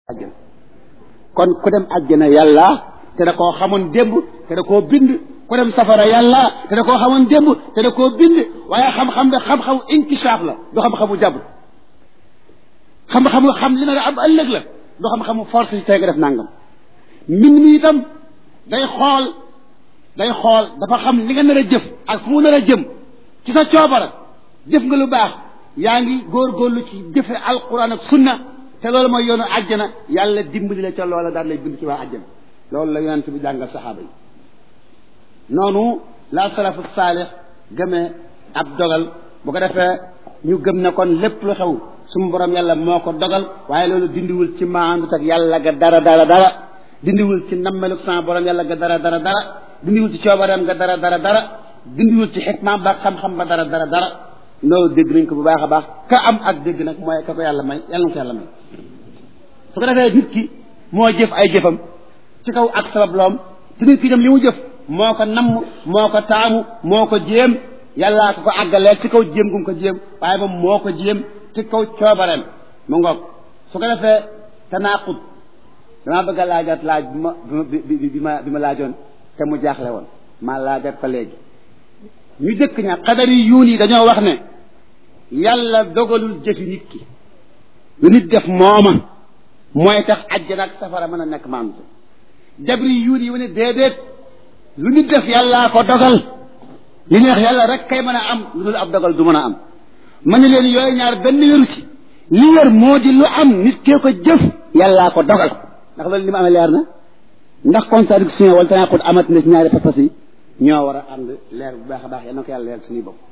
àjjana kon ku dem àjjana yàlla te da koo xamoon démb te da koo bind ku dem safara yàlla te da koo xamoon démb te da koo bind waaye xam-xam bi xam-xamu inkishaaf la du xam-xamu jàbb xam-xamu xam li na am ëllëg la du xam-xamu force si tey nga def nangam mbind mi itam day xool day xool dafa xam li nga nar a jëf ak fu mu nar a jëm ci sa coobara jëf nga lu baax yaa ngi góorgóorlu ci jëfe alquran ak sunna te loolu mooy yoonu àjjana yàlla dimbali la ca loola daal lay bind ci waa àjjana loolu la yonent bi jàngal saxaaba yi noonu la salafu saalix gëmee ab dogal bu ko defee ñu gëm ne kon lépp lu xew sumu borom yàlla moo ko dogal waaye loolu dindiwul ci maandut ak yàlla ga dara dara dara dindiwul ci nammeluk sama borom yàlla ga dara dara dara dindiwul ci coobareem ga dara dara dara dindiwul ci xikmaam ba xam-xam ba dara dara dara loolu dégg nañ ko bu baax a baax ka am ak dégg nag mooy ka ko yàlla may yàlla na ko yàlla may su ko defee nit ki moo jëf ay jëfam ci kaw ak sabab loom te nit ki dem li mu jëf moo ko namm moo ko taamu moo ko jéem yàllaa ko ko àggaleel ci kaw jéem gu mu ko jéem waaye moom moo ko jéem ci kaw coobareem mu ngoog su ko defee tanaaqud damaa bëgg a laajaat laaj bi ma bi bi ma bi ma laajoon te mu jaaxle woon maa laajaat ko léegi ñu jëkk ña xadar yi yuun yi dañoo wax ne yàlla dogalul jëfi nit ki lu nit def mooma mooy tax àjjana ak safara mën a nekk maandu jabri yuun yi wane déedéet lu nit def yàllaa ko dogal li neex yàlla rek kay mën a am lu dul ab dogal du mën a am ma ne leen yooyu ñaar benn wéru ci li wér moo di lu am nit kee ko jëf yàllaa ko dogal ndax loolu li ma amee leer na ndax contradiction wala tanaqud amat na ci ñaari pas-pas yi ñoo war a ànd leer bu baax a baax yal na ko yàlla leer suñuy bopp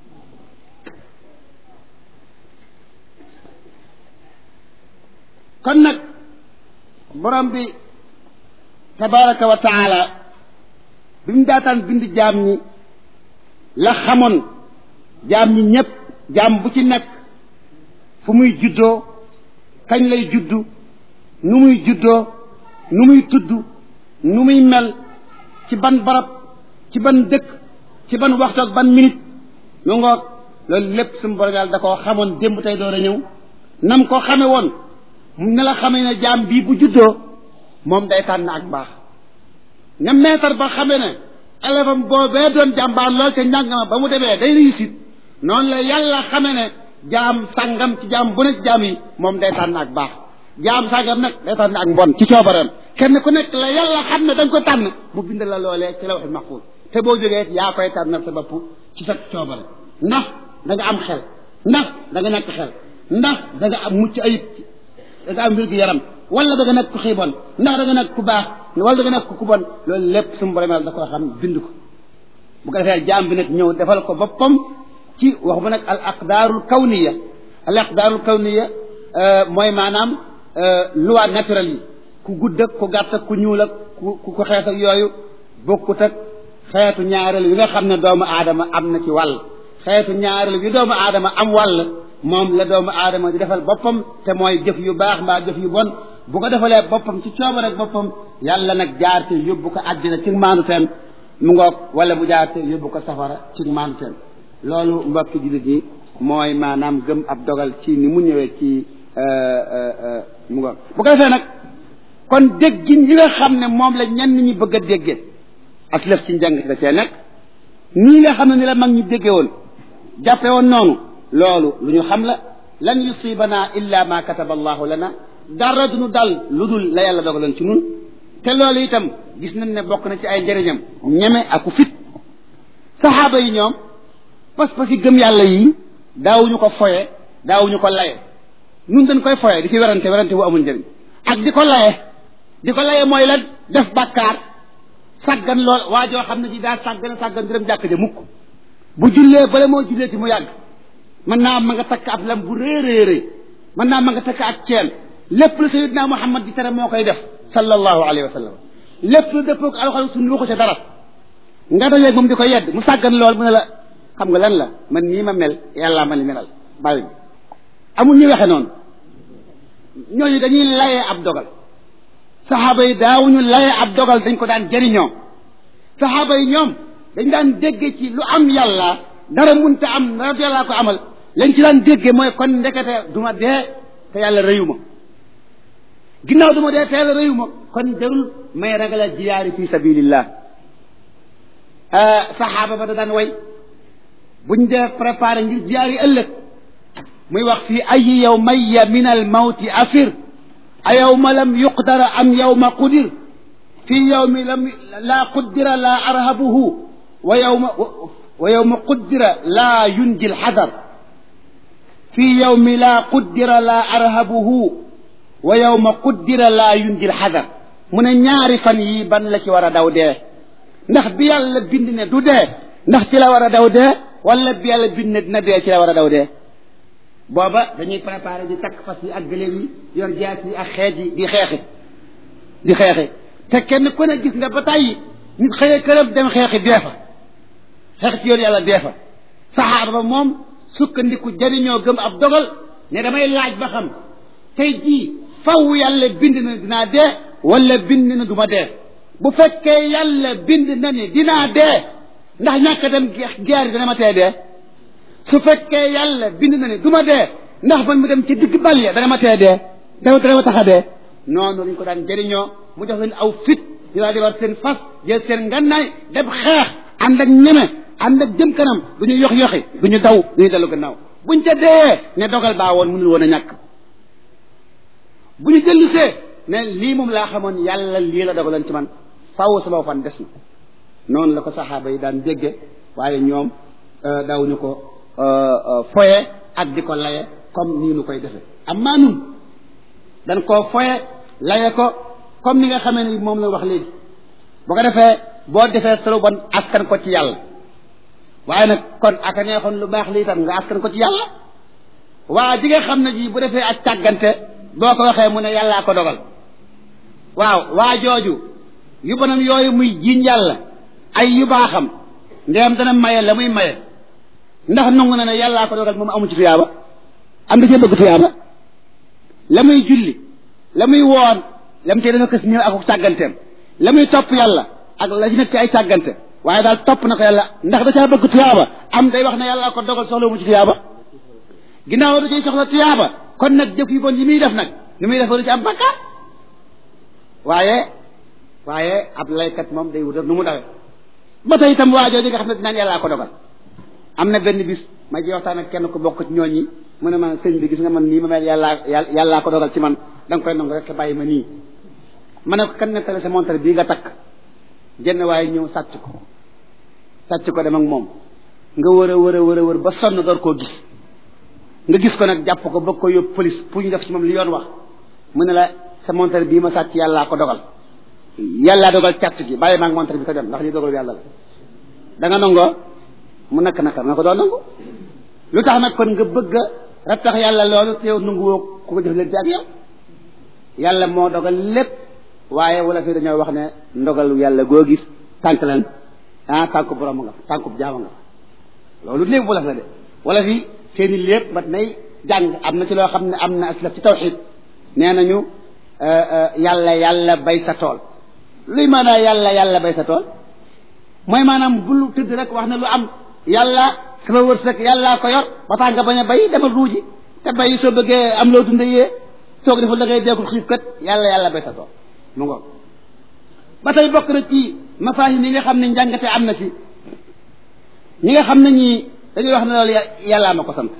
kon nag borom bi tabaraka wa taala bi mu daataan bind jaam ñi la xamoon jaam ñi ñépp jaam bu ci nekk fu muy juddoo kañ lay juddu nu muy juddoo nu muy tudd nu muy mel ci ban barab ci ban dëkk ci ban waxtu ak ban minute mu ngoog loolu lépp suñu borom yàlla da koo xamoon démb tey door a ñëw nam ko xame woon ne la xamee ne jaam bii bu juddoo moom day tànn ak baax ne maître ba xamee ne élève am boobee doon jàmbaar lool te njàng ma ba mu demee day réussite noonu la yàlla xamee ne jaam sàngam ci jaam bu ne ci jaam yi moom day tànn ak baax jaam sàngam nag day tànn ak mbon ci coobareem kenn ku nekk la yàlla xam ne da nga ko tànn mu bind la loolee ci la waxi maxfuus te boo jógee yaa koy tànnal sa bopp ci sa coobare ndax da nga am xel ndax da nga nekk xel ndax da nga am mucc ayib da nga am wér gu yaram wala da nga nekk ku xiibon ndax da nga nekk ku baax wala da nga nekk ku bon loolu lépp suñu borom yàlla da koo xam bind ko bu ko defee jaam bi nag ñëw defal ko boppam ci wax bu nag al aqdaarul kawniya al aqdaarul kawniya mooy maanaam loi naturelle yi ku gudd ak ku gàtt ak ku ñuul ak ku ku xees ak yooyu bokkut ak xeetu ñaareel yi nga xam ne doomu aadama am na ci wàll xeetu ñaareel yi doomu aadama am wàll moom la doomu aadama di defal boppam te mooy jëf yu baax mbaa jëf yu bon bu ko defalee boppam ci coobare ak boppam yàlla nag jaar te yóbbu ko àddina ci maandu teen mu ngoog wala mu jaar te yóbbu ko safara ci maandu teen loolu mbokki jullit yi mooy maanaam gëm ab dogal ci ni mu ñëwee ci mu ngoog bu ko defee nag kon déggin yi nga xam ne moom la ñenn ñi bëgg a déggee aslëf ci njàng da cee nekk nii nga xam ne ni la mag ñi déggee woon jàppe woon noonu loolu lu ñu xam la lan yusibana illa ma kataba allahu lana dara duñu dal lu dul la yàlla dogaloon ci nun te loolu itam gis nañ ne bokk na ci ay njëriñam ñeme aku fit saxaaba yi ñoom pas-pas yi gëm yàlla yi daawuñu ko foye daawuñu ko laye nun dañ koy foye di ci werante werante bu amul njëriñ ak di ko laye di ko laye mooy lan def bàkkaar sàggan lool waa joo xam ne ji daa sàggan sàggan di dem jàkk ja mukk bu jullee bala moo jullee ci mu yàgg mën naa ma nga takk ab lam bu réeréeré mën naa ma nga takk ak ceen lépp lu sayidna muhammad di tere moo koy def sallallahu alayhi wa sallam lépp lu dëppoo ko alxuraan suñu waxu ca dara nga dajeeg moom di ko yedd mu sàggan lool mu ne la xam nga lan la man nii ma mel yàllaa ma li melal bàyyi amul ñu waxe noonu ñooñu dañuy layee ab dogal saxaaba yi daawuñu layee ab dogal dañ ko daan jëriñoo saxaaba yi ñoom dañ daan dégge ci lu am yàlla dara munta am dara yàllaa ko amal lañ ci daan dégge mooy kon ndekete duma dee te yàlla rëyu ma ginnaaw du ma dee teel a réyu ma kon jarul may ragalal jiyaari fi sabilillah saxaaba ba da daan way buñ dee préparé ngir jiyaari ëllëg muy wax fii ayi yawmaya min al mawti afir a yawma lam yuqdara am yawma qudir fi yawmi lam laa quddira laa arhabuhu wa yawma wa yawma quddira laa yunji lxadar fi yawmi laa quddira laa arhabuhu wa yawma quddira laa yunji lxadar mu ne ñaari fan yii ban la ci war a daw dee ndax bi yàlla bind ne du dee ndax ci la war a daw dee wala bi yàlla bind ne dina dee ci la war a daw dee booba dañuy préparé di takk fas yi ak gëléem yi yor jaas yi ak xeej yi di xeexi di xeexi te kenn ku ne gis nga ba tàyyi nit xëyee këram dem xeexi dee fa xeex ci yoon yàlla dee fa saxaar ba moom sukkandiku jëriñoo gëm ab dogal ne damay laaj ba xam tey jii faw yàlla bind na dinaa dee wala bind na du ma dee bu fekkee yàlla bind na ni dinaa dee ndax ñàkk dem geer dana ma tee dee su fekkee yàlla bind na ni du ma dee ndax man mu dem ci digg bal ya dana ma tee dee dama dana ma tax a dee noonu lañ ko daan jëriñoo mu jox leen aw fit ñu daal di war seen fas jël seen ngannaay dem xeex ànd ak ñeme ànd ak jëm kanam du ñu yox yoxi du ñu daw du ñu dellu gannaaw buñ ca dee ne dogal baa woon mënul woon a ñàkk bu ñu dellusee ne lii moom laa xamoon yàlla lii la dogaloon ci man faw sama fan des na noonu la ko saxaaba yi daan dégge waaye ñoom daawuñu ko foye ak di ko laye comme nii nu koy defe amma nun dañ koo foye laye ko comme ni nga xamee ni moom la wax léegi bu ko defee boo defee solo bon askan ko ci yàlla waaye nag kon aka neexoon lu baax lii tam nga askan ko ci yàlla waa ji nga xam ne ji bu defee ak càggante boo ko waxee mu ne yàllaa ko dogal waaw waa jooju yu bonam yooyu muy jiiñ yàlla ay yu baaxam ndeyam dana maye la muy maye ndax nangu na ne yàllaa ko dogal moom amu ci tuyaaba am da cee bëgg tuyaaba la muy julli la muy woon la mu cee dana kës ñëw ak càgganteem la muy topp yàlla ak la ci nekk ci ay càggante waaye daal topp na ko yàlla ndax da caa bëgg tuyaaba am day wax ne yàllaa ko dogal soxla mu ci tuyaaba ginnaaw da cay soxla tuyaaba kon nag jëf yu bon yi muy def nag ni muy def du ci am bakkaar waaye waaye ab laykat moom day wutal nu mu dawe ba tey itam waa jooju nga xam ne dinaan yàllaa ko dogal am na benn bis ma ji waxtaan ak kenn ku bokk ci ñooñi mu ne ma sëñ bi gis nga man nii ma mel yàllaa yàllaa ko dogal ci man da nga koy nangu rek bàyyi ma nii ma ne ko kan nettali sa montre bii nga takk jenn waaye ñëw sàcc ko sàcc ko dem ak moom nga wër a wër a wër a wër ba sonn door koo gis nga gis ko nag jàpp ko bëgg ko yóbbu police pour ñu def ci moom li yoon wax mu ne la sa montre bii ma sàcc yàllaa ko dogal yàllaa dogal càcc gi bàyyi maa ngi montre bi ko dem ndax li dogal yàlla la da nga nangoo mu nakk nakar nga ko doon nangu lu tax nag kon nga bëgg a rattax yàlla loolu te yow nanguwoo ku ko jëf leen ak yow yàlla moo dogal lépp waaye wala fi dañoo wax ne ndogalu yàlla goo gis tànk lan ah tànku borom nga fa tànku jaama nga fa loolu lépp wala la de wala fi seeni lépp mat nay jàng am na ci loo xam ne am na aslaf ci tawxid nee nañu yàlla yàlla bay sa tool luy maanaa yàlla yàlla bay sa tool mooy maanaam bul tëdd rek wax ne lu am yàlla sama wërsëg yàllaa ko yor ba tax nga bañ a bay demal ruuji te bay soo bëggee am loo dunde yee soo ko defal da ngay deekul xiif kat yàlla yàlla bay sa tool mu ngoog ba tey bokk na ci mafaahim yi nga xam ne njàngate am na ci ñi nga xam ne ñii dañuy wax ne loolu yàllaa ma ko sant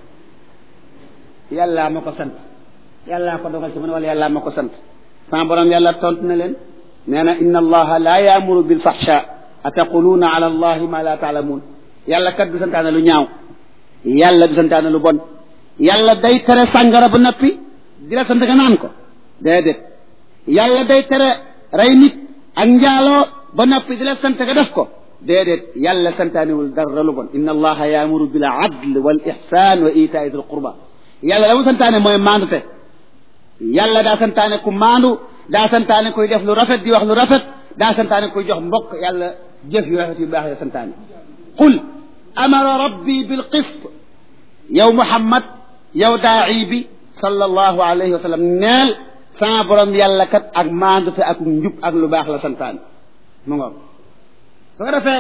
yàllaa ma ko sant yàllaa ko dogal ci man wala yàllaa ma ko sant sama borom yàlla tontu na leen nee na inna allaha la yaamuru bil fahsha ataquluuna ala allahi ma la taalamuun yàlla kat du santaane lu ñaaw yàlla du santaane lu bon yàlla day tere sàngara ba noppi di la sant nga naan ko déedéet yàlla day tere rey nit ak njaaloo ba noppi di la sant nga def ko déedéet yàlla santaanewul dara lu bon inna allaha yaamuru bil adl wal ihsan wa itaai dil qurba yàlla la mu santaane mooy maandute yàlla daa santaane ku maandu daa santaane kuy def lu rafet di wax lu rafet daa santaane kuy jox mbokk yàlla jëf yu rafet yu baax ya santaane qul amara rabbi bil qist yow muhammad yow daa'i bi sallallahu alayhi wa sallam neel sama borom yàlla kat ak maandute ak njub ak lu baax la santaane mu ngoog su ko defee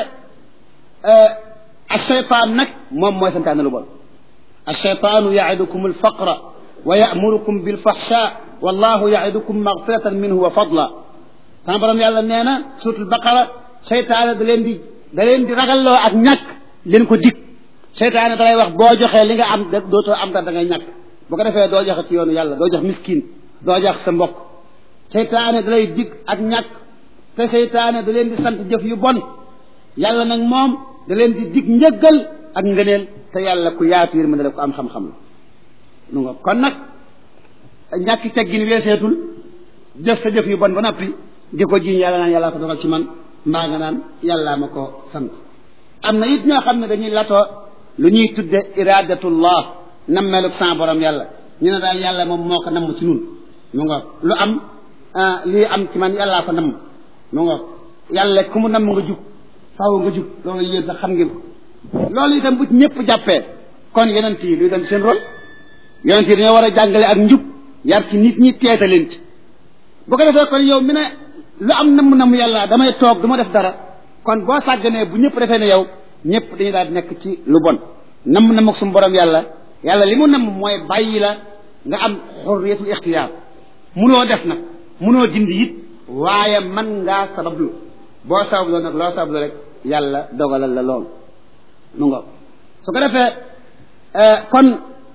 acheytaan nag moom mooy santaane lu bon acheytaanu yaidukum alfaqra wa yamurukum bilfaxsha wallahu yaidukum magfiratan minhu wa fadla sama borom yàlla nee na suutul baqara seytaane da leen di da leen di ragalloo ak ñàkk leen ko dig seytaane da lay wax boo joxee li nga am da dootoo am dara da ngay ñàkk bu ko defee doo joxe ci yoonu yàlla doo jox miskin doo jox sa mbokk seytaane da lay dig ak ñàkk te seytaane da leen di sant jëf yu bon yàlla nag moom da leen di dig njëggal ak ngëneel te yàlla ku yaatu yër ma ne ko am xam-xam la nu nga kon nag ñàkki teggin weeseetul jëf sa jëf yu bon ba noppi di ko jiiñ yàlla naan yàllaa ko dogal ci man mbaa nga naan yàllaa ma ko sant am na it ñoo xam ne dañuy latoo lu ñuy tudde iradatullah nammeelug sa borom yàlla ñu ne daal yàlla moom moo ko namm ci nun mu nga lu am lii am ci man yàllaa ko namm mu nga yàlla ku mu namm nga jug faaw nga jug loolu yéen sax xam ngeen ko loolu itam bu ñëpp jàppee kon yonent yi luy dem seen rôle yonent yi dañoo war a jàngale ak njub yar ci nit ñi teeta leen ci bu ko defee kon yow mi ne lu am namm namm yàlla damay toog du ma def dara kon boo sàgganee bu ñëpp defee ne yow ñëpp dañuy daal di nekk ci lu bon namm namm ak suñu borom yàlla yàlla li mu namm mooy bàyyi la nga am xurriyatul ixtiyaar munoo def nag munoo dindi it waaye man ngaa sabablu boo sabablu nag loo sabablu rek yàlla dogalal la loolu nu nga su ko defee kon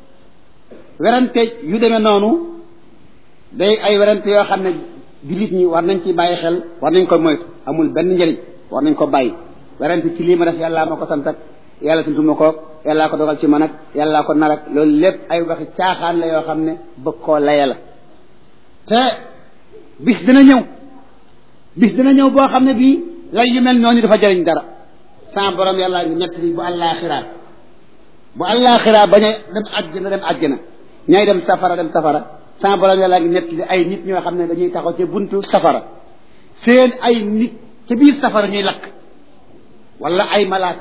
werante yu demee noonu day ay werante yoo xam ne jullit ñi war nañ ci bàyyi xel war nañ ko moytu amul benn njëriñ war nañ ko bàyyi werante ci lii ma def yàllaa ma ko sant ak yàlla tuntuma ko yàllaa ko dogal ci man ak yàllaa ko nar ak loolu lépp ay waxi caaxaan la yoo xam ne bëgg koo laya la te bis dina ñëw bis dina ñëw boo xam ne bii lay yu mel noonu dafa jëriñ dara sama borom yàlla ngi ñett li bu àllaaxiraa bu àllaaxiraa bañ a dem àjjana dem àjjana ñay dem safara dem safara sama borom yàlla ngi ñett li ay nit ñoo xam ne dañuy taxaw ci buntu safara seen ay nit ci biir safara ñuy lakk wala ay malaaka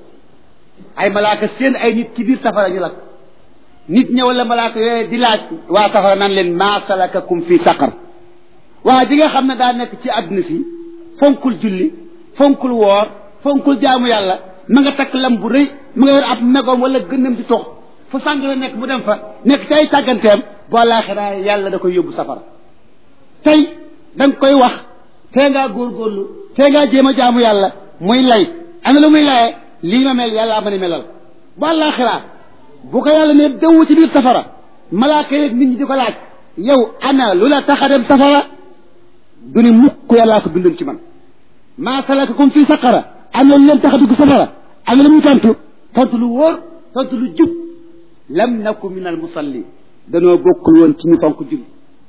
ay malaaka seen ay nit ci biir safara ñu lakk nit ña wala malaaka yooyu di laaj waa safara naan leen maa salakakum fi saqar waa ji nga xam ne daa nekk ci àdduna si fonkul julli fonkul woor fonkul jaamu yàlla ma nga takk lam bu rëy ma nga yor ab megoom wala gënnam di tox fu sàng la nekk mu dem fa nekk ci ay sàgganteem boo laaxiraa yàlla da koy yóbbu safara tey da nga koy wax tee ngaa góorgóorlu tee ngaa jéem a jaamu yàlla muy lay ana lu muy layee lii ma mel yàlla ama ni melal bu àllaaxiraa bu ko yàlla ne dëw ci biir safara malaaka yeeg nit ñi di ko laaj yow ana lu la tax a dem safara du ni mukk yàllaa ko bindoon ci man maa salakakum fii saqara am na lu leen tax a dugg safara am na lu muy tontu tontu lu wóor tontu lu jub lam naku min al musalli danoo bokkul woon ci ñu fonk julli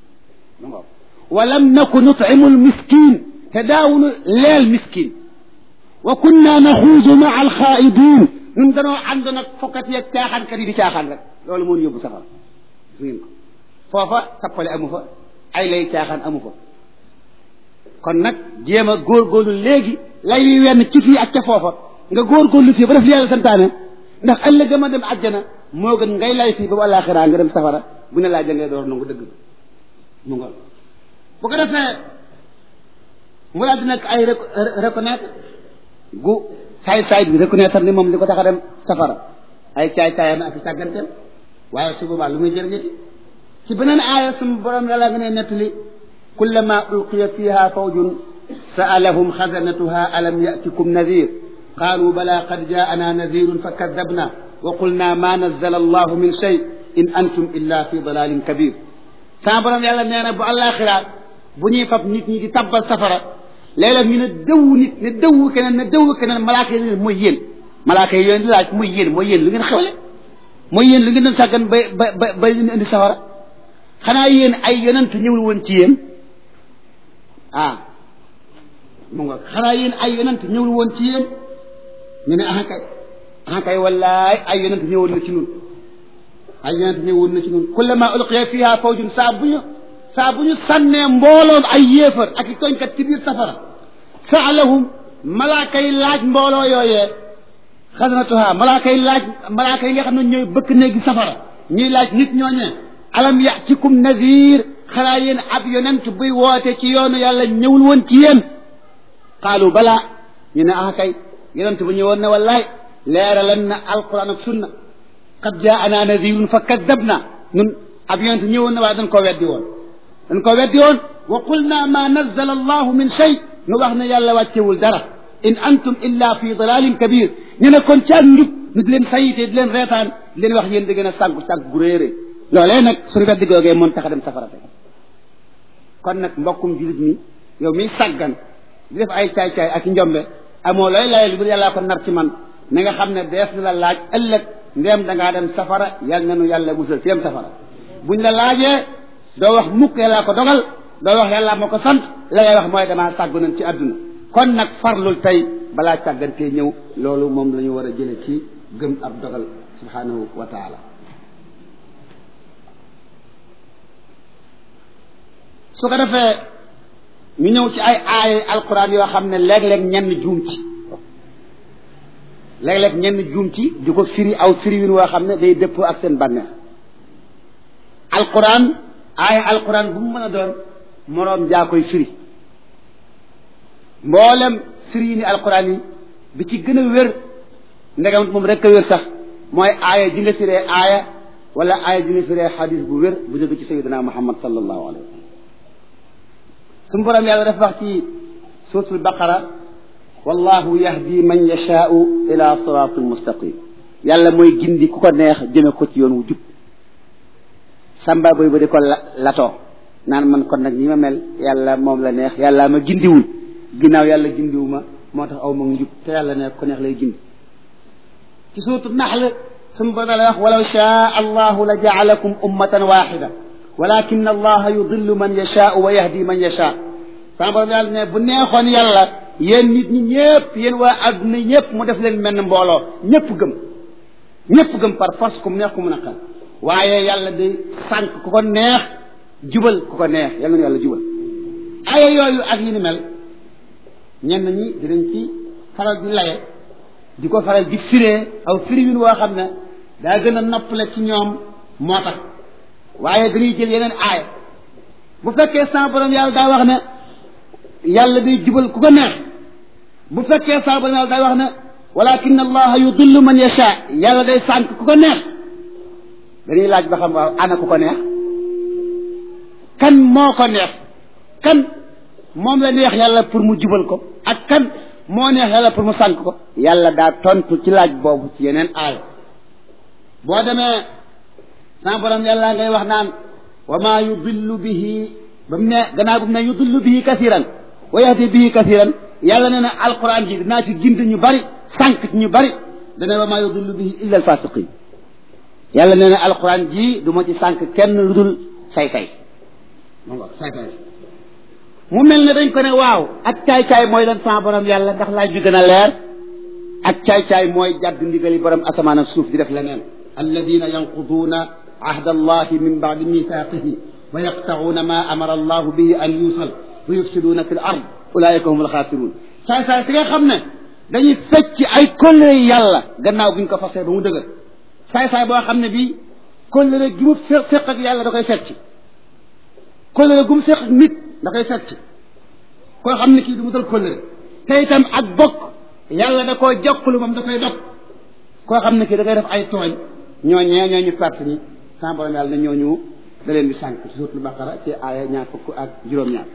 wa lam naku nutimu al miskin te daawunu leel miskin wa kunna naxuudu maa al xaaidin ñun danoo ànd nag fokkat yeeg caaxaankat yi di caaxaan rek loolu moo ñu yóbbu safara gis ngeen ko foofa tappale amu fa ay lay caaxaan amu fa kon nag jéem a góorgóorlu léegi lay wi wenn ci fii ak ca foofa nga góorgóorlu fii ba def li yàlla santaane ndax ëllëg ma dem àjjana moo gën ngay lay fii ba àllaaxiraa nga dem safara bu ne laa jëngee door nangu dëgg mu nga bu ko defee mu daal di nekk ay reconnaître gu saay-saay bi reconnaître ni moom li ko tax a dem safara ay caay-caayam ak sàgganteem waaye su boobaa lu muy jëriñati ci beneen aaya sumu borom yàlla nga ne nettali kullama ulqiya fiha fawjun sa'alahum xasanatuha alam ya'tikum nadir qaalu bala qad jaa'ana nadirun fa kadabna wa qulna ma nazzala allahu min shay in antum illa fi dalalin kabir sama borom yàlla nee na bu àllaaxira bu ñuy fab nit ñi di tabbal safara léeg-léeg ñu ne dëwu nit ne dëwu keneen ne dëwu keneen malaaka yi ne mooy yéen malaaka yi yéen di laaj mooy yéen mooy yéen lu ngeen xewle mooy yéen lu ngeen doon sàggan ba ba ba ba leen indi safara xanaa yéen ay yonent ñëwul woon ci yéen ah mu nga xanaa yéen ay yonent ñëwul woon ci yéen ñu ne ah kay ah kay wallaay ay yonent ñëwoon na ci ñun ay yonent ñëwoon na ci ñun kullama ulqiya fiha fawjun saa bu ñu saa bu ñu sànnee mbooloom ay yéefar ak i tooñkat ci biir safara saalahum malaaka yi laaj mbooloo yooyee xasanatuha malaaka yi laaj malaaka yi nga xam ne ñooy bëkk néegi safara ñuy laaj nit ñooñee alam yatikum nadir xanaa yéen ab yonent buy woote ci yoonu yàlla ñëwul woon ci yéen qaalu balaa ñu ne ah kay yonent bu ñëwoon ne wallaay leeralan na alquran ak sunna qad jaana nadirun fa kaddabna ñun ab yonent ñëwoon na waaye dañ koo weddi woon dañ koo weddi woon wa qulna ma nazzala allahu min shay nu wax ne yàlla wàccewul dara in antum illa fi dalalin kabir ñu ne kon ci ak njub nu di leen sayite di leen reetaan di leen wax yéen di gën a sànku sànku gu réeré loolee nag suñu weddi googee moom tax a dem safara te kon nag mbokkum julit mi yow miy sàggan di def ay caay-caay ak njombe amoo looy layal bu yàllaa ko nar ci man na nga xam ne dees na la laaj ëllëg ndéem da ngaa dem safara yal na nu yàlla musal ci dem safara buñ la laajee doo wax mukk yàllaa ko dogal doo wax yàllaa moo ko sant la ngay wax mooy damaa sàggu nañ ci àdduna kon nag farlul tey balaa càggantee ñëw loolu moom la ñu war a jële ci gëm ab dogal subhanahu wa taala su ko defee ñu ñëw ci ay aaya alquran yoo xam ne léeg-léeg ñenn juum ci léeg-léeg ñenn juum ci di ko firi aw firi win woo xam ne day dëppoo ak seen bànneex alquran aaya alquran bu mu mën a doon moroom jaa koy firi mboolem firi yi ni alquran yi bi ci gën a wér ndegam moom rek a wér sax mooy aaya ji nga firee aaya wala aaya ji nga firee xadis bu wér bu jóge ci sayidina muhammad sallallahu alayhi wa sallam suñu borom yàlla dafa wax ci suuratul baqara wallahu yahdi man yashaau ila siratin mustaqim yàlla mooy gindi ku ko neex jëme ko ci yoon wu jub samba boy ba di ko latoo naan man kon nag ñi ma mel yàlla moom la neex yàlla ma gindiwul ginnaaw yàlla gindiwu ma moo tax aw ma njub te yàlla neex ko neex lay gindi ci suuratu naxl suñu borom la wax walaw shaa allahu la jaalakum ummatan waxida walakin allaha yudillu man yashaau wa yahdi man yashaa sama borom yàlla ne bu neexoon yàlla yéen nit ñi ñëpp yéen waa adduna ñëpp mu def leen mel ne mbooloo ñëpp gëm ñëpp gëm par force ku mu neex ku mu naqal waaye yàlla day sànq ku ko neex jubal ku ko neex yàlla na yàlla jubal aya yooyu ak yi ni mel ñenn ñi dinañ ci faral di laye di ko faral di firee aw firiwin woo xam ne daa gën a noppale ci ñoom moo tax waaye dañuy jël yeneen aaya bu fekkee sama borom yàlla daa wax ne yàlla day jubal ku ko neex bu fekkee sama borom yàlla daa wax ne walakin allaha yudillu man yasha yàlla day sànq ku ko neex dañuy laaj ba xam waaw ana ku ko neex kan moo ko neex kan moom la neex yàlla pour mu jubal ko ak kan moo neex yàlla pour mu sànq ko yàlla daa tontu ci laaj boobu ci yeneen aaya boo demee sama borom yàlla ngay wax naan wa maa yudillu bihi ba mu ne gannaaw bu mu ne yudillu bihi kasiran wa yahdi bihi kasiran yàlla nee na alquran ji dinaa ci gind ñu bari sànq ci ñu bari dana wa maa yudillu bihi illa alfasiqin yàlla nee na alquran ji du ma ci sànq kenn lu dul say-say say-say mu mel ne dañ ko ne waaw ak caay-caay mooy lan sama borom yàlla ndax laaj bi gën a leer ak caay-caay mooy jàdd ndigali borom asamaan ak suuf di def leneen alladina yanquduuna ahda allahi min baadi mithaqihi wa yaqta'uuna ma amara allahu bihi an yusal wa yufsiduuna fi l ard ulaika hum alxaasiruun saay-saay si nga xam ne dañuy fecc ay kóllëre yàlla gannaaw buñ ko fasee ba mu dëgër saay-saay boo xam ne bii kóllëre gi mu féq ak yàlla da koy fecc kóllëre gu mu féq ak nit da koy fecc koo xam ne kii du mu dal kóllëre te itam ak bokk yàlla da koo jokklu moom da koy dog koo xam ne kii da koy def ay tooñ ñooñee ñooñu perte ñi sama borom yàlla na ñooñu da leen di sànq ci suuratul baqara ci aaya ñaar fukk ak juróom-ñaar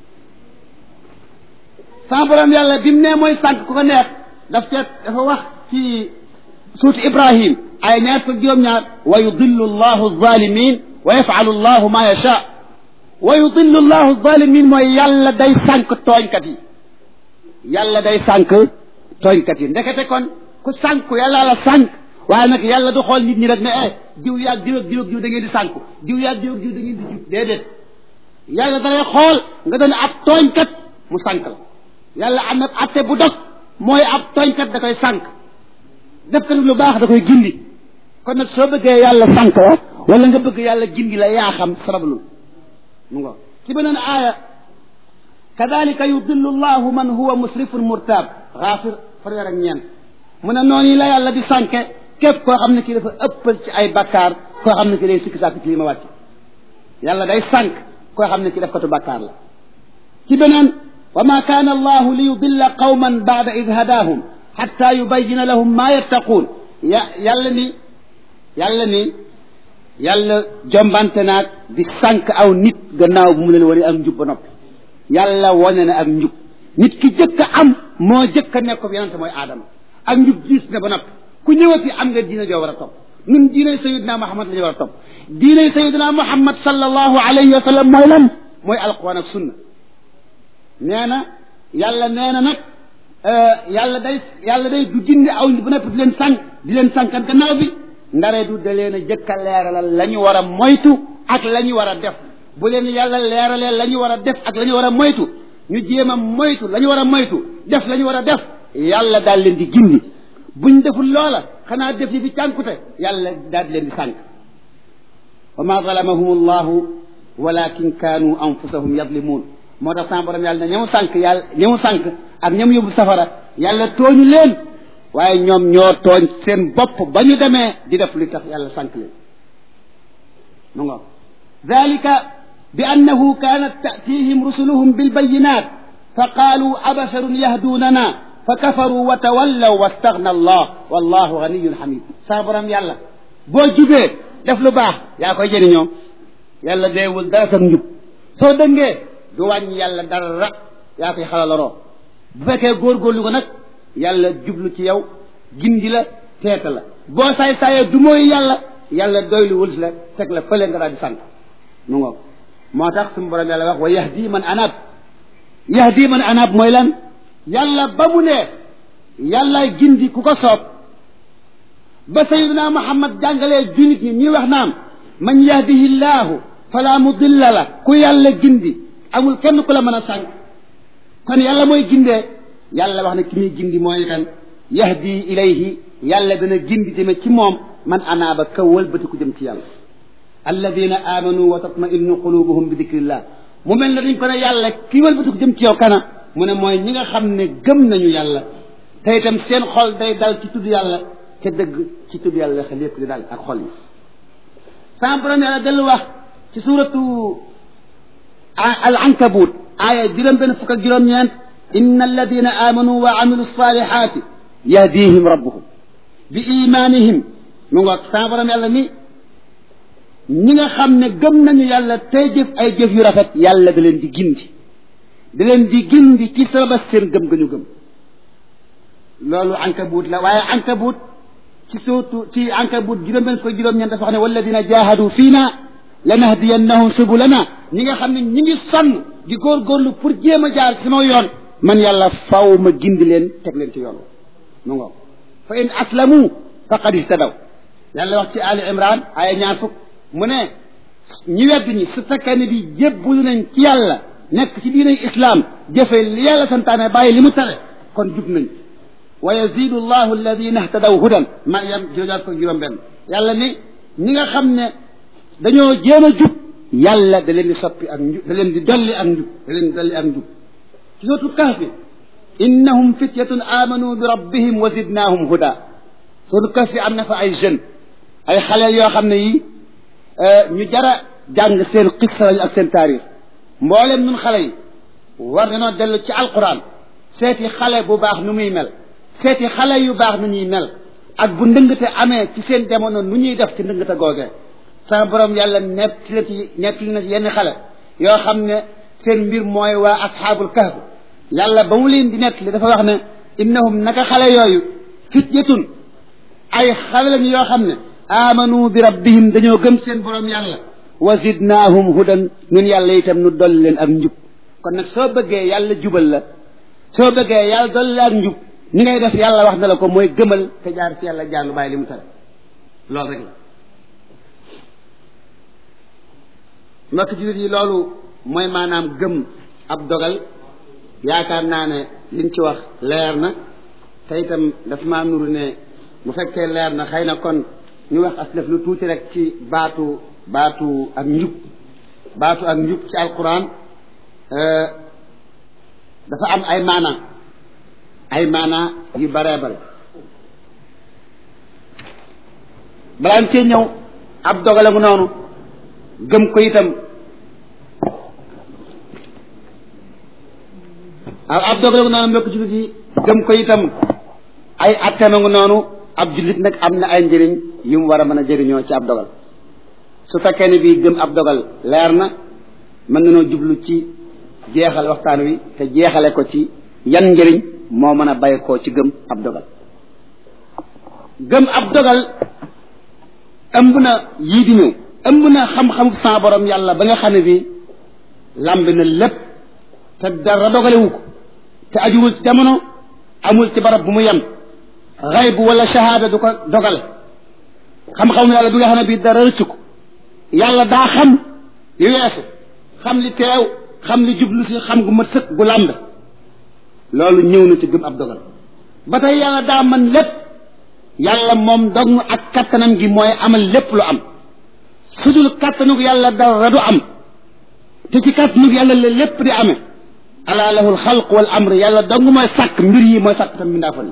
sama borom yàlla bi mu nee mooy sànq ku ko neex daf ca dafa wax ci suutu ibrahim aaya ñaar fukk juróom-ñaar wa yudillu allahu zalimin wa yafalu allahu ma yasha wa yudillu allahu zalimin mooy yàlla day sànq tooñkat yi yàlla day sànq tooñkat yi ndekete kon ku sànq yàlla la sànq waaye nag yàlla du xool nit ñi rek ne eh diw yaag diw ak diw ak diw da ngeen di sànku diw yaag diw ak diw da ngeen di jub déedéet yàlla dalay xool nga doon ab tooñkat mu sànq la yàlla am na atte bu dog mooy ab tooñkat da koy sànq def ko lu baax da koy gindi kon nag soo bëggee yàlla sànq la wala nga bëgg yàlla gindi la yaa xam sabablu mu ngo ci beneen aaya kadalika yudillu llahu man huwa musrifun murtab xaafir fanweer ak ñeent mu ne noonu la yàlla di sànke képp koo xam ne kii dafa ëppal ci ay bakkaar koo xam ne kii day sikki sàkk ci li ma wàcc yàlla day sànk koo xam ne kii def katu bakkaar la ci beneen wa ma kaana allahu li yudilla qawman baada id hadaahum xatta yubayina lahum ma yattaquun ya yàlla ni yàlla ni yàlla jombante naag di sànq aw nit gannaaw bu mu leen wane ak njub ba noppi yàlla wane na ak njub nit ki jëkk a am moo jëkk a nekk ko yonente mooy aadama ak njub diis na ba noppi ku ñëwati am nga diina joo war a topp nun diinay sayidina muhammad la ñu war a topp diinay sayidina muhammad sallallahu alayhi wa sallam mooy lan mooy alquran ak sunna nee na yàlla nee na nag yàlla day yàlla day du gindi aw bu noppi di leen sànq di leen sànqat gannaaw bi ndare du da leen a jëkk a leeralal la ñu war a moytu ak la ñu war a def bu leen yàlla leeralee la ñu war a def ak la ñu war a moytu ñu jéem a moytu la ñu war a moytu def la ñu war a def yàlla daal leen di gindi buñ deful loola xanaa def yi fi cànkute yàlla daal di leen di sànq wa ma zalamahum allahu walakin kaanu anfusahum yadlimuun moo tax sama borom yàlla ne ñamu sànq yàlla ñamu sànq ak ñamu yóbbu safara yàlla tooñu leen waaye ñoom ñoo tooñ seen bopp ba ñu demee di def li tax yàlla sànq leen mu ngo dalika bi annahu kaanat ta'tihim rusuluhum bilbayinat fa qaalu abasharun yahdunana fa kafaru wa tawallaw wastaghna allah wallahu ganiyun hamid sa borom yàlla boo jubee def lu baax yaa koy jëriñoo yàlla deewul dara sa njub soo dëngee du wàññi yàlla dara yaa koy xalaloroo bu fekkee góorgóorlu ko nag yàlla jublu ci yow gindi la teeta la boo saay saayee du mooy yàlla yàlla doylu wul si la teg la fële nga daal di sant mu ngoog moo tax suñu borom yàlla wax wa yahdi man anab yahdi man anab mooy lan yàlla ba mu ne yàlla gindi ku ko soob ba sayidina muhammad jàngalee junit ñi ñuy wax naam man yahdihi llaahu fala mudilla la ku yàlla gindi amul kenn ku la mën a sànq kon yàlla mooy gindee yàlla wax ne ki muy gindi mooy kan yahdi ilayhi yàlla dana gindi jëme ci moom man anaaba ka wëlbati ku jëm ci yàlla alladina amanu wa tatmainu qulubuhum bi dikrillah mu mel ne dañ ko ne yàlla ki wëlbati ku jëm ci yow kana mu ne mooy ñi nga xam ne gëm nañu yàlla te itam seen xol day dal ci tudd yàlla te dëgg ci tudd yàlla xel yépp di dal ak xol yi sama borom yàlla dellu wax ci suuratu al ankabut aaya juróom benn fukk ak juróom-ñeent inna alladina amanu wa amilu salihati yahdihim rabbuhum bi imanihim mu ngoog sama borom yàlla ni ñi nga xam ne gëm nañu yàlla tey jëf ay jëf yu rafet yàlla da leen di gindi da leen di gindi ci sabab seen gëm ga ñu gëm loolu ankabut la waaye ankabut ci sootu ci ankabut juróom benn fukk ak juróom-ñeent dafa wax ne walladina jahadu fiina lanahdiyannahum subulana ñi nga xam ne ñi ngi sonn di góorgóorlu pour jéem a jaar sama yoon man yàlla faw ma gindi leen teg leen ci yoon mu ngoog fa in aslamu faqad ihtadaw yàlla wax ci ali imran aya ñaar fukk mu ne ñi wedd ñi su fekkee ne bi jébbalu nañ ci yàlla nekk ci diinay islam jëfe li yàlla santaane bàyyi li mu tere kon jub nañ wa yazidu llahu alladina ihtadaw hudan mariam joojaat ko juróom benn yàlla ni ñi nga xam ne dañoo jéem a jub yàlla da leen di soppi ak njub da leen di dolli ak njub da leen di dolli ak njub ci sootu kahfi innahum fityatun amanu bi rabbihim wa zidnaahum huda sootu kahfi am na fa ay jeunes ay xale yoo xam ne yi ñu jara jàng seen xissa lañu ak seen taarix mboolem nun xale yi war nañoo dellu ci alquran seeti xale bu baax nu muy mel seeti xale yu baax nu ñuy mel ak bu ndëngate amee ci seen jamono nu ñuy def ci ndëngate googee sama borom yàlla nett la ci nett na ci yenn xale yoo xam ne seen mbir mooy waa asxaabul kahf yàlla ba mu leen di nett li dafa wax ne innahum naka xale yooyu fityatun ay xale lañu yoo xam ne amanu bi rabbihim dañoo gëm seen borom yàlla wa zidnaahum hudan ñun yàlla itam nu dolli leen ak njub kon nag soo bëggee yàlla jubal la soo bëggee yàlla dolli la ak njub ni ngay def yàlla wax na la ko mooy gëmal te jaar ci yàlla jàll bàyyi li mu tere loolu rek la mbokk jullit yi loolu mooy maanaam gëm ab dogal yaakaar naa ne liñ ci wax leer na te itam dafa maa nuru ne bu fekkee leer na xëy na kon ñu wax as def lu tuuti rek ci baatu baatu ak njub baatu ak njub ci alquran dafa am ay maana ay maana yu baree bare balaan cee ñëw ab dogale ngu noonu gëm ko itam ab ab dogale ngu noonu mbokk jullit yi gëm ko itam ay attema ngu noonu ab jullit nag am na ay njëriñ yu mu war a mën a jëriñoo ci ab dogal su fekkee ne bii gëm ab dogal leer na mën nañoo jublu ci jeexal waxtaan wi te jeexale ko ci yan njëriñ moo mën a bay koo ci gëm ab dogal gëm ab dogal ëmb na yii di ñëw ëmb na xam-xamu sa borom yàlla ba nga xam ne bii lamb na lépp te dara dogalewu ko te ajuwul ci jamono amul ci barab bu mu yem xayb wala shahada du ko dogal xam-xamu yàlla bi nga xam ne bii dara rëccu ko yàlla daa xam li weesu xam li teew xam li jublu si xam gu mat sëkk gu làmb loolu ñëw na ci gëm ab dogal ba tey yàlla daa man lépp yàlla moom dog ak kattanam gi mooy amal lépp lu am su dul kattanug yàlla dara du am te ci kattanug yàlla la lépp di amee ala lahul xalq wal amr yàlla dong mooy sàkk mbir yi mooy sàkk tam mbindaafan yi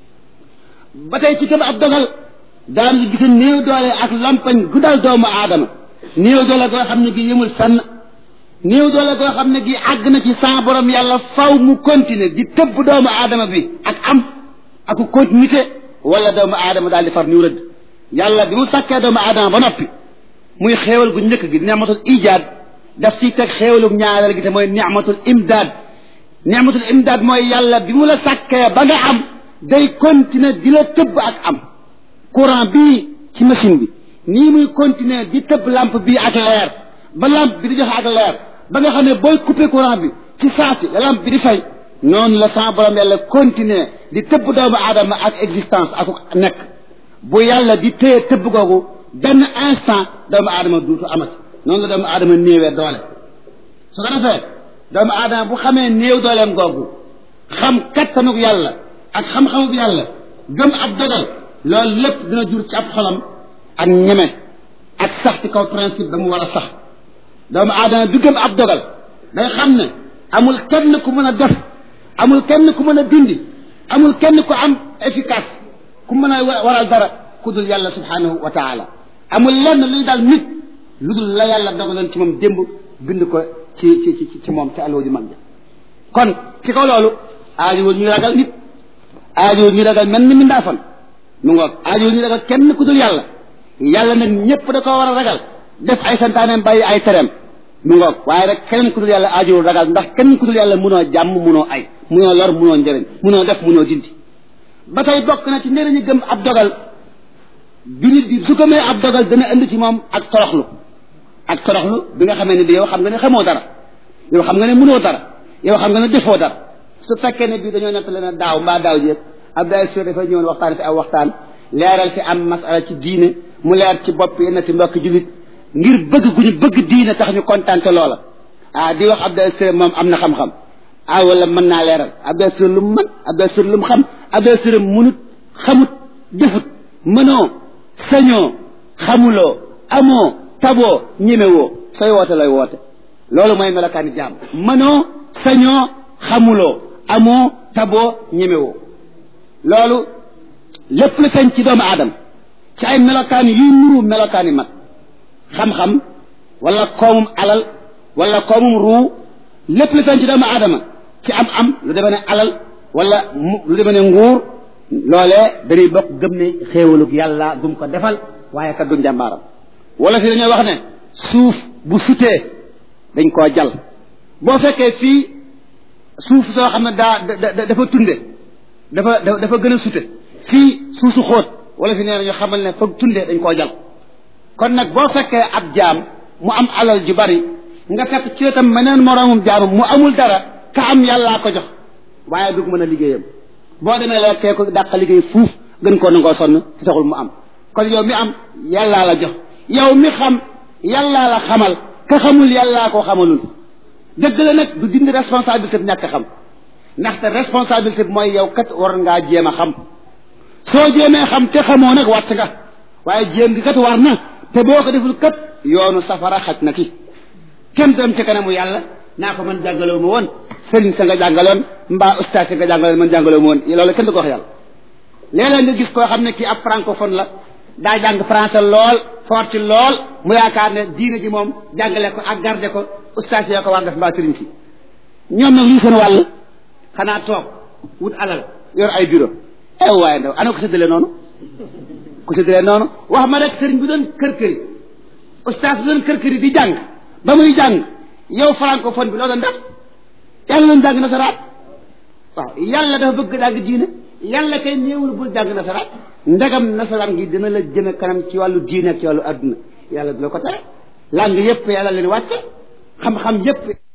ba tey ci gëm ab dogal daan si gisa néew doole ak lampañ gu dal doomu aadama néew doole goo xam ne gi yëmul fenn néew doole goo xam ne gi àgg na ci sa borom yàlla faw mu continuer di tëbb doomu aadama bi ak am aku continuité wala doomu aadama daal di far niw rëdd yàlla bi mu sàkkee doomu aadama ba noppi muy xéewal gu njëkk gi ni'matul ijaad daf ciy teg xéewalu ñaareel gi te mooy ni'matul imdaad ni'matul imdaad mooy yàlla bi mu la sàkkee ba nga am day continuer di la tëbb ak am courant bii ci machine bi nii muy continuer di tëbb lampe bii ak leer ba lampe bi di joxe ak leer ba nga xam ne booy couper courant bi ci saasi la lampe bi di fay noonu la sa borom yàlla continuer di tëbb doomu aadama ak existence ak nekk bu yàlla di téye tëbb googu benn instant doomu aadama duutu amati noonu la doomu aadama néewee doole su ko defee doomu aadama bu xamee néew dooleem googu xam kattanug yàlla ak xam-xamub yàlla gëm ab dogal loolu lépp dina jur ci ab xolam ak ñeme ak sax ci kaw principe ba mu war a sax doomu aadama bi gëm ab dogal day xam ne amul kenn ku mën a def amul kenn ku mën a dindi amul kenn ku am efficace ku mën a waral dara ku dul yàlla subhanahu wa taala amul lenn luy daal nit lu dul la yàlla dogaloon ci moom démb bind ko ci ci ci ci moom ci aloo ji mag ja kon ci kaw loolu aajowul ñuy ragal nit aajowul ñuy ragal mel ni mindaafan mu ngoog aajowul ñuy ragal kenn ku dul yàlla yàlla nag ñëpp da koo war a ragal def ay santaaneem bàyyi ay tereem mu ngoog waaye rek keneen ku dul yàlla aajowul ragal ndax kenn ku dul yàlla munoo jàmm munoo ay munoo lor munoo njëriñ munoo def munoo dindi ba tey bokk na ci njëriñu gëm ab dogal bi nit bi su gëmee ab dogal dana indi ci moom ak toroxlu ak toroxlu bi nga xamee ne bi yow xam nga ne xamoo dara yow xam nga ne munoo dara yow xam nga ne defoo dara su fekkee ne bii dañoo nettali ne daaw mbaa daaw jéeg Abdoulaye Sow dafa ñëwoon waxtaan fi aw waxtaan leeral fi am masala ci diine mu leer ci bopp yenn ti mbokk jullit ngir bëgg gu ñu bëgg diine tax ñu kontaan te loola ah di wax Abdoulaye Sow moom am na xam-xam ah wala mën naa leeral Abdoulaye Sow lu mu mën Abdoulaye Sow lu mu xam Abdoulaye Sow munut xamut jëfut mënoo sañoo xamuloo amoo taboo ñemewoo sooy woote lay woote loolu mooy melokaani jaam mënoo sañoo xamuloo amoo taboo ñemewoo loolu lépp lu feeñ ci doomu aadama ci ay melokaan yuy nuru melokaani mat xam-xam wala koomum alal wala koomum ruu lépp lu feeñ ci doomu aadama ci am am lu demee ne alal wala mu lu demee ne nguur loolee dañuy bokk gëm ne xéewalug yàlla gum ko defal waaye kat du njàmbaaram wala fi dañoo wax ne suuf bu sutee dañ koo jal boo fekkee fii suuf soo xam ne daa dafa tunde dafa dafa gën a sute fii suusu xóot wala fi nee na ñu xamal ne foog tunde dañ koo jal kon nag boo fekkee ab jaam mu am alal ju bari nga fekk ci wetam meneen moroomum jaamam mu amul dara ka am yàllaa ko jox waaye du mën a liggéeyam boo demee la kee ko dàq liggéey fuuf gën koo nangoo sonn ci taxul mu am kon yow mi am yàllaa la jox yow mi xam yàllaa la xamal ka xamul yàllaa ko xamalul dëgg la nag du dindi responsabilité bi ñàkk xam ndaxte responsabilité bi mooy yow kat war ngaa jéem a xam soo jéemee xam te xamoo nag wàtt nga waaye jéem gi kat war na te boo ko deful kat yoonu safara xaj na ki kenn dem ci kanamu yàlla naa ko man jàngaloo ma woon sëriñ sa nga jàngaloon mbaa ustaas sa nga jàngaloon man jàngaloo ma woon loolu kenn du ko wax yàlla léeg-léeg nga gis koo xam ne kii ab francophone la daa jàng français lool fort ci lool mu yaakaar ne diine ji moom jàngale ko ak garde ko ustaas yoo ko war def mbaa sëriñ si ñoom nag lii seen wàll xanaa toog wut alal yor ay bureau ew waaye ndaw ana ko séddale noonu ko séddale noonu wax ma rek sëriñ bi doon kër këri ustaas bi doon kër kër yi di jàng ba muy jàng yow francophone bi loo doon def yàlla doon jàng nasaraan waaw yàlla dafa bëgg jàng diine yàlla kay néewul bul jàng nasaraan ndegam nasaraan gi dina la jëme kanam ci wàllu diine ak ci wàllu adduna yàlla du la ko tere langue yépp yàlla leen wàcce xam-xam yépp